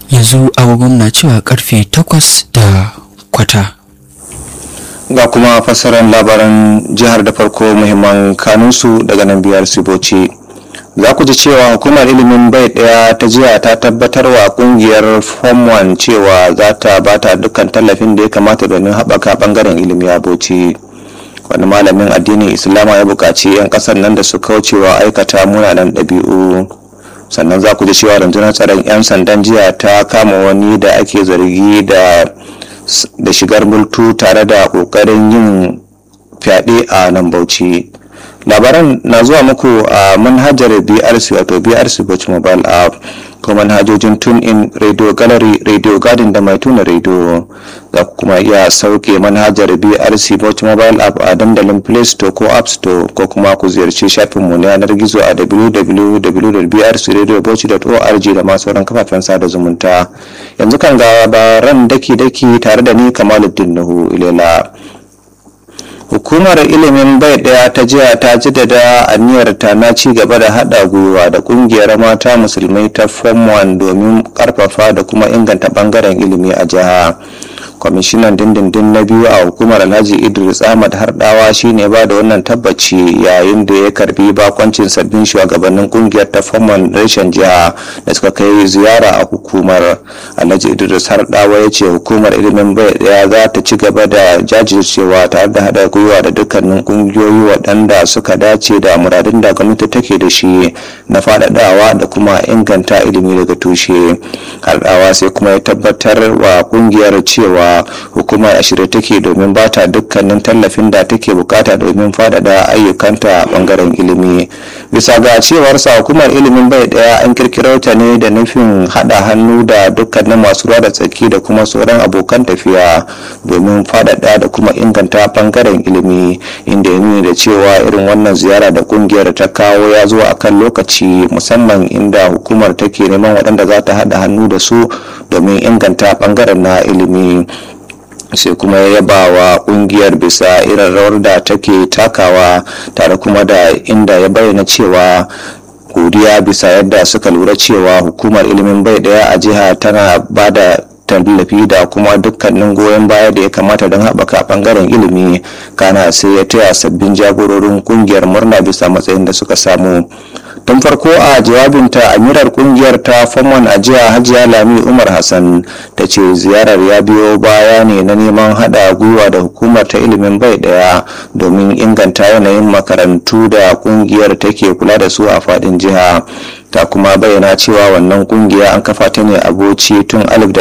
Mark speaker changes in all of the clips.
Speaker 1: yanzu agogon na cewa karfe takwas da kwata
Speaker 2: ga kuma fassarar labaran jihar da farko muhimman kanunsu daga nan biyar siboci za ku ji cewa hukumar ilimin bai daya ta jiya ta tabbatar wa kungiyar form 1 cewa za ta bata dukkan tallafin da ya kamata domin haɓaka ɓangaren ilimi a bauchi wani malamin addinin islama ya buƙaci 'yan ƙasar nan da su kaucewa aikata munanan ɗabi'u sannan za ku ji cewa rundunar tsaron 'yan sandan jiya ta kama wani da ake zargi da da shigar multu tare da kokarin yin fyaɗe a nan bauchi labaran na zuwa muku a manhajar brc wato brc bauchi mobile app ko manhajojin tune in radio gallery radio garden da mai tuna radio za ku kuma iya sauke manhajar brc bauchi mobile app a dandalin play store ko app store ko kuma ku ziyarci shafinmu na yanar gizo a www.brcradiobauchi.org da masu sauran kafafen sada zumunta yanzu kan ga labaran daki-daki tare da ni kamaluddin nuhu ilela hukumar ilimin bai daya ta jiya ta jaddada aniyarta na ci gaba da hada gwiwa da kungiyar mata musulmai ta form 1 domin karfafa da kuma inganta bangaren ilimi a jiha kwamishinan dindindin na biyu a hukumar alhaji idris ahmad hardawa shine ba da wannan tabbaci yayin da ya karbi bakoncin sabbin shugabannin kungiyar ta forman reshen jiha da suka kai ziyara a hukumar alhaji idris hardawa ya ce hukumar ilimin bai daya za ta ci gaba da jajircewa tare da hada gwiwa da dukkanin kungiyoyi waɗanda suka dace da muradin da gwamnati take da shi na faɗaɗawa da kuma inganta ilimi daga tushe hardawa sai kuma ya tabbatar wa kungiyar cewa hukumar a shirye take domin ba ta dukkanin tallafin da take bukata domin faɗaɗa ayyukanta a bangaren ilimi bisa ga cewarsa hukumar ilimin bai daya an kirkiro ta ne da nufin haɗa hannu da dukkanin masu ruwa da tsaki da kuma sauran abokan tafiya domin faɗaɗa da kuma inganta bangaren ilimi inda ya nuni da cewa irin wannan ziyara da kungiyar ta kawo ya zo a kan lokaci musamman inda hukumar take neman waɗanda za ta haɗa hannu da su domin inganta bangaren na ilimi sai kuma ya yaba wa kungiyar bisa irin rawar da take takawa tare kuma da inda ya bayyana cewa godiya bisa yadda suka lura cewa hukumar ilimin bai daya a jiha tana ba da tallafi da kuma dukkanin goyon baya da ya kamata don haɓaka ɓangaren ilimi kana sai ya taya sabbin jagororin kungiyar murna bisa matsayin da suka samu tun farko a jawabinta amirar kungiyar ta famon a jiya hajiya lami umar hassan ta ce ziyarar ya biyo baya ne na neman hada gwiwa da hukumar ta ilimin bai daya domin inganta yanayin makarantu da kungiyar take kula da su a fadin jiha ta kuma bayyana cewa wannan kungiya an kafa ta ne a bauchi tun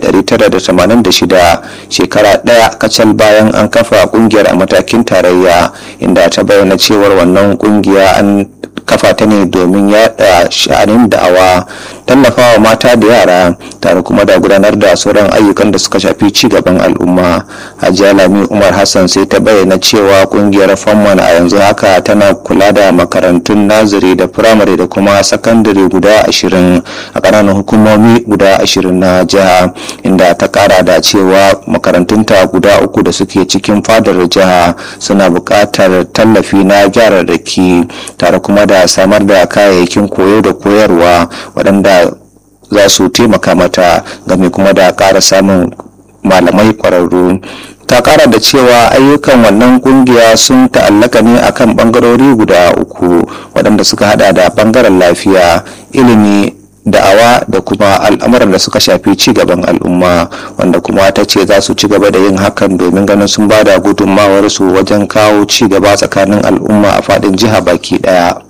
Speaker 2: 1986 shekara daya kacal bayan an kafa kungiyar a matakin tarayya inda ta bayyana cewar wannan kungiya an kafa ta ne domin yada sha'anin da'awa tallafawa mata da yara tare kuma da gudanar da sauran ayyukan da suka shafi ci gaban al'umma hajiya lami umar hassan sai ta bayyana cewa kungiyar famman a yanzu haka tana kula da makarantun naziri da firamare da kuma sakandare guda ashirin a ƙananan hukumomi guda ashirin na jiha inda ta kara da cewa makarantunta guda uku da suke cikin fadar jiha suna buƙatar tallafi na gyararraki tare kuma da samar da kayayyakin koyo da koyarwa waɗanda za su taimaka mata game kuma da ƙara samun malamai ƙwararru ta ƙara da cewa ayyukan wannan kungiya sun ta'allaka ne akan ɓangarori guda uku waɗanda suka hada da ɓangaren lafiya ilimi da'awa da kuma al'amuran da suka shafi ci gaban al'umma wanda kuma ta ce za su ci gaba da yin hakan domin ganin sun ba da gudunmawarsu wajen kawo ci gaba tsakanin al'umma a faɗin jiha baki ɗaya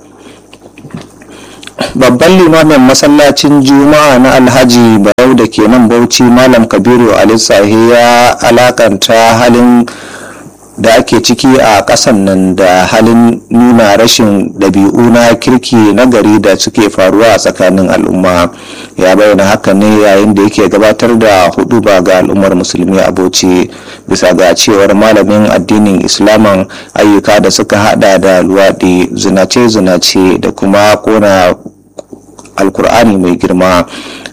Speaker 2: babban limamin masallacin juma'a na alhaji barau da ke nan bauchi malam kabiru alisahi ya alakanta halin da ake ciki a ƙasan nan da halin nuna rashin ɗabi'u na kirki na gari da suke faruwa a tsakanin al'umma ya bayyana haka ne yayin da yake gabatar da hudu ba ga al'ummar musulmi a bauchi bisa ga cewar malamin addinin islaman ayyuka da suka hada da luwaɗi zinace-zinace da kuma kona alkur'ani mai girma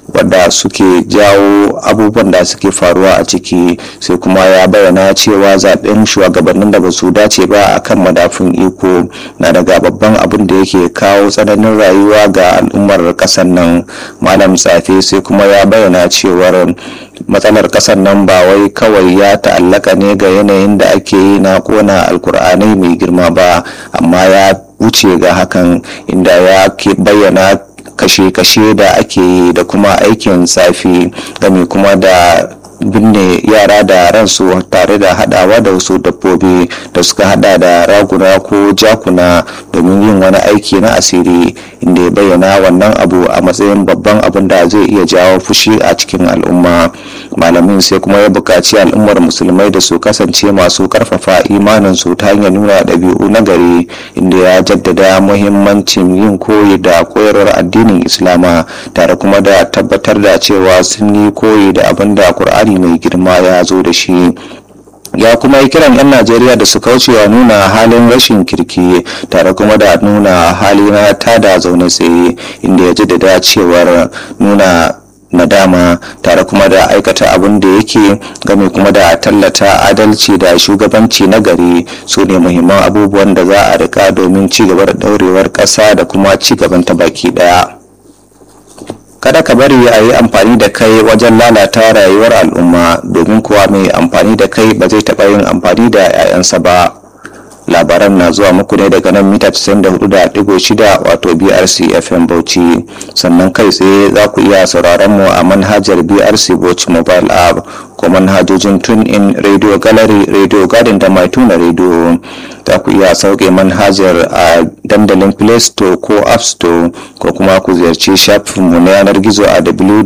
Speaker 2: wadda suke jawo abubuwan da suke faruwa a ciki sai kuma ya bayyana cewa zaben shugabannin da ba su dace ba a kan madafun iko na daga babban abin da yake kawo tsananin rayuwa ga al'ummar kasar nan malam tsafe sai kuma ya bayyana cewar matsalar kasar nan ba wai kawai ya ta'allaka ne ga yanayin da ake yi na kona alkur'anai mai girma ba amma ya wuce ga hakan inda ya ke bayyana kashe-kashe da ake yi da kuma aikin tsafi game kuma da binne yara da ransu tare da hadawa da wasu dabbobi da suka hada da raguna ko jakuna domin yin wani aiki na asiri inda ya bayyana wannan abu a matsayin babban abin da zai iya jawo fushi a cikin al'umma malamin sai kuma ya buƙaci al'ummar musulmai da su kasance masu karfafa imaninsu ta hanyar nuna ɗabi'u na gari inda ya jaddada muhimmancin yin koyi da koyarwar addinin islama tare kuma da tabbatar da cewa sun yi koyi da abin da Qur'ani mai girma ya zo da shi ya kuma yi kiran 'yan najeriya da su kaucewa nuna halin rashin kirki tare kuma da nuna hali na tada zaune tsaye inda ya jaddada cewar nuna nadama tare kuma da aikata abin da yake game kuma da tallata adalci da shugabanci na gari su ne muhimman abubuwan da za a rika domin ci gaba da daurewar ƙasa da kuma ci gaban ta baki ɗaya. kada ka bari a yi amfani da kai wajen lalata rayuwar al'umma domin kuwa mai amfani da kai ba zai taɓa yin amfani da 'ya'yansa ba labaran na zuwa muku ne daga nan mita 94.6 wato brc fm bauchi sannan kai tsaye za ku iya sauraron mu a manhajar brc bauchi mobile app ko manhajojin tune in radio gallery radio garden da mai tuna radio za ku iya sauke manhajar a dandalin play store ko app store ko kuma ku ziyarci shafinmu na yanar gizo a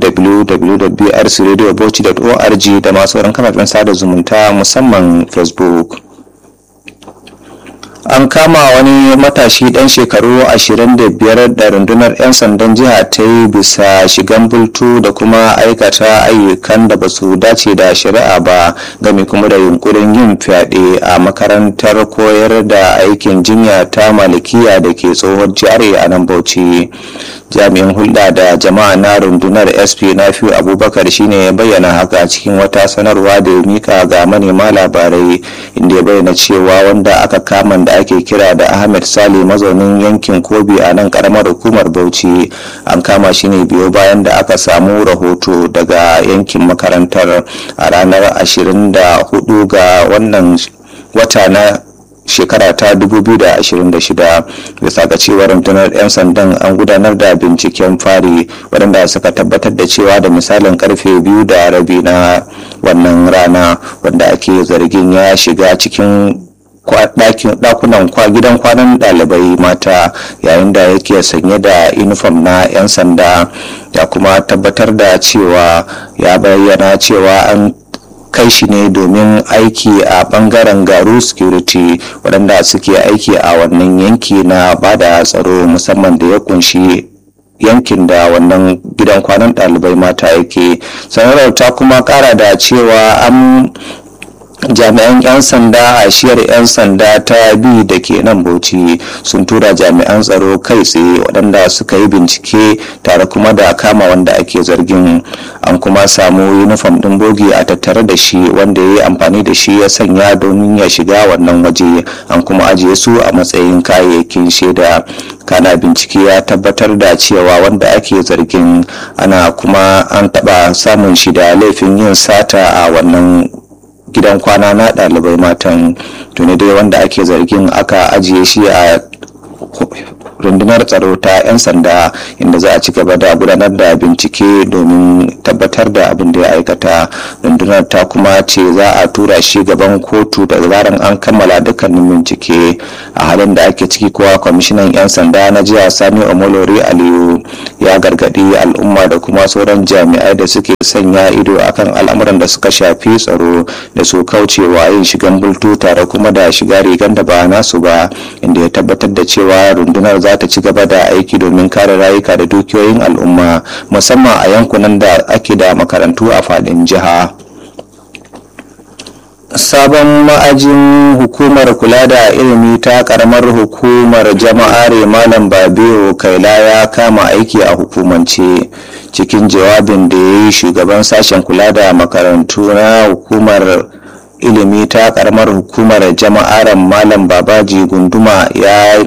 Speaker 2: www.brcradiobauchi.org da masu sauran kafafen sada zumunta musamman facebook an kama wani matashi dan shekaru 25 da rundunar 'yan sandan jiha ta yi bisa shigan bultu da kuma aikata ayyukan da ba su dace da shari'a ba game kuma da yunkurin yin fyaɗe a makarantar koyar da aikin jinya ta malikiya da ke tsohon jihar a nan bauchi jami'in hulɗa da jama'a na rundunar sp nafiu abubakar shine ya bayyana haka cikin wata sanarwa da ya mika ga manema labarai inda ya bayyana cewa wanda aka kama da ake kira da ahmed sale mazaunin yankin kobi a nan karamar hukumar bauchi an kama shi ne biyo bayan da aka samu rahoto daga yankin makarantar a ranar 24 ga wannan wata na shekara ta 2026 bisa ga cewa rundunar 'yan sandan an gudanar da binciken fari waɗanda suka tabbatar da cewa da misalin karfe biyu da rabi na wannan rana wanda ake zargin ya shiga cikin dakunan gidan kwanan ɗalibai mata yayin da yake sanye da inifom na 'yan sanda ya kuma tabbatar da cewa ya bayyana cewa an kai shi ne domin aiki a bangaren garu security waɗanda suke aiki a wannan yanki na bada tsaro musamman da ya kunshi yankin da wannan gidan kwanan ɗalibai mata yake sanarwar ta kuma ƙara da cewa an jami'an 'yan sanda a shiyar 'yan sanda ta bi da ke nan bauchi sun tura jami'an tsaro kai tsaye waɗanda suka yi bincike tare kuma da kama wanda ake zargin an kuma samu yunifom ɗin bogi a tattare da shi wanda ya yi amfani da shi ya sanya domin ya shiga wannan waje an kuma ajiye su a matsayin kayayyakin shaida kana bincike ya tabbatar da cewa wanda ake zargin ana kuma an taɓa samun shi da laifin yin sata a wannan gidan kwana na ɗalibai matan tuni dai wanda ake zargin aka ajiye shi a rundunar tsaro ta 'yan sanda inda za a ci gaba da gudanar da bincike domin tabbatar da abin da ya aikata rundunar ta kuma ce za a tura shi gaban kotu da zaran an kammala dukkanin bincike a halin da ake ciki kowa kwamishinan 'yan sanda na jiya sani omolori aliyu ya gargadi al'umma da kuma sauran jami'ai da suke sanya ido akan al'amuran da suka shafi tsaro da su kaucewa yin shigan bultu tare kuma da shiga rigan da ba nasu ba inda ya tabbatar da cewa rundunar za ta ci gaba da aiki domin kare rayuka da dukiyoyin al'umma musamman a yankunan da ake da makarantu a faɗin jiha. sabon ma'ajin hukumar kula da ilimi ta karamar hukumar jama'are malam babiyo kaila ya kama aiki a hukumance cikin jawabin da ya yi shugaban sashen kula da makarantu na hukumar ilimi ta karamar hukumar jama'aran malam babaji gunduma ya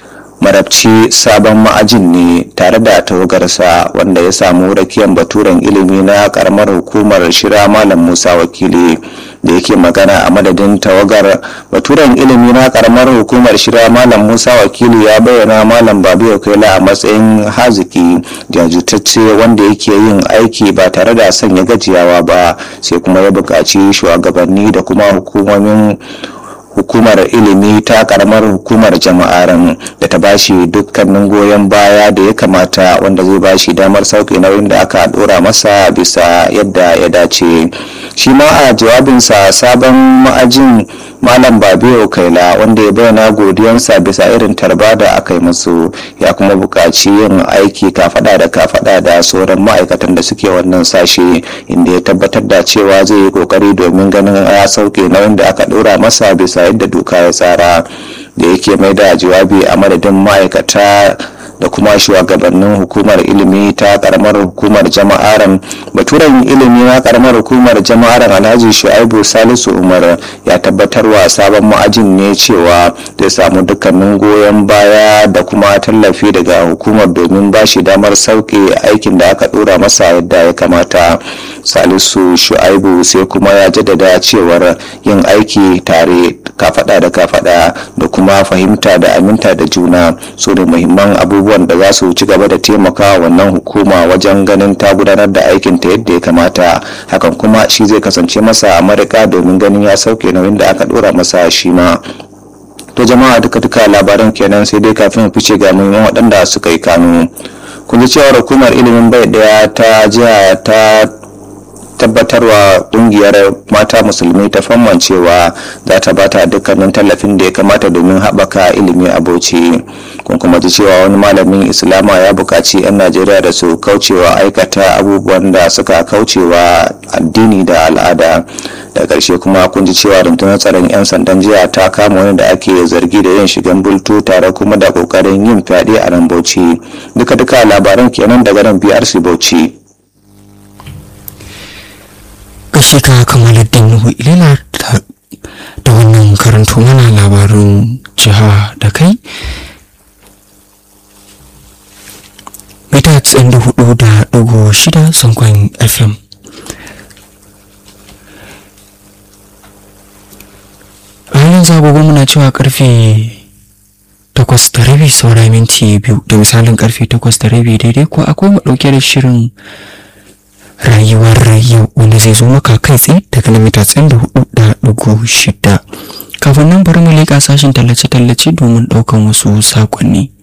Speaker 2: marabci sabon ma'ajin ne tare da tawagarsa wanda ya samu rakiyan baturen ilimi na karamar hukumar shira malam musa wakili da yake magana a madadin tawagar baturen ilimi na karamar hukumar shira malam musa wakili ya bayyana malam babu yaukaila a matsayin haziki jajirtacce wanda yake yin aiki ba tare da sanya gajiyawa ba sai kuma ya buƙaci shugabanni da kuma hukumomin hukumar ilimi ta karamar hukumar jama'aran da ta bashi dukkanin goyon baya da ya kamata wanda zai bashi damar sauke nauyin da aka dora masa bisa yadda ya dace shi ma a jawabinsa sabon ma'ajin malam babiyo kaila wanda ya bayyana godiyansa bisa irin tarba da aka yi musu ya kuma buƙaci yin aiki kafada da kafada da sauran ma'aikatan da suke wannan sashe inda ya tabbatar da cewa zai yi kokari domin ganin ya sauke nauyin da aka ɗora masa bisa yadda doka ya tsara da yake mai da jawabi a madadin ma'aikata da kuma shugabannin hukumar ilimi ta karamar hukumar jama'aran baturen ilimi na karamar hukumar jama'aran alhaji shu'aibu salisu umar ya tabbatar wa sabon ma'ajin ne cewa zai samu dukkanin goyon baya da kuma tallafi daga hukumar domin ba shi damar sauke aikin da aka dora masa yadda ya kamata salisu shu'aibu sai kuma ya jaddada cewar yin aiki tare kafada da kafada da kuma fahimta da aminta da juna su da muhimman abubuwan da za su ci gaba da taimaka wannan hukuma wajen ganin ta gudanar da aikin ta yadda ya kamata hakan kuma shi zai kasance masa a marika domin ganin ya sauke nauyin da aka dora masa shi ma to jama'a duka duka labaran kenan sai dai kafin fice ga muhimman waɗanda suka yi kanu kun ji cewa hukumar ilimin bai daya ta jiha ta tabbatarwa kungiyar mata musulmi ta famman cewa za ta bata dukkanin tallafin da ya kamata domin haɓaka ilimi a bauchi kun kuma ji cewa wani malamin islama ya buƙaci 'yan najeriya da su kaucewa aikata abubuwan da suka kaucewa addini da al'ada da ƙarshe kuma kun ji cewa rundunar tsaron 'yan sandan jiya ta kama wani da ake zargi da yin shigan bultu tare kuma da ƙoƙarin yin fyaɗe a nan bauchi duka-duka labaran kenan daga nan brc bauchi
Speaker 1: gashi ka kamaluddin nuhu ilila da wannan karanto mana labarin jiha da kai mita 94 da ɗigo shida sankon fm a halin zagogo muna cewa karfe takwas da rabi saura minti biyu da misalin karfe takwas da rabi daidai ko akwai mu ɗauke da shirin rayuwar yau wanda zai zo maka kai tsaye daga lamita tsayin da hudu da dugu shida kafin nan bari mu leƙa sashen tallace-tallace domin ɗaukan wasu saƙonni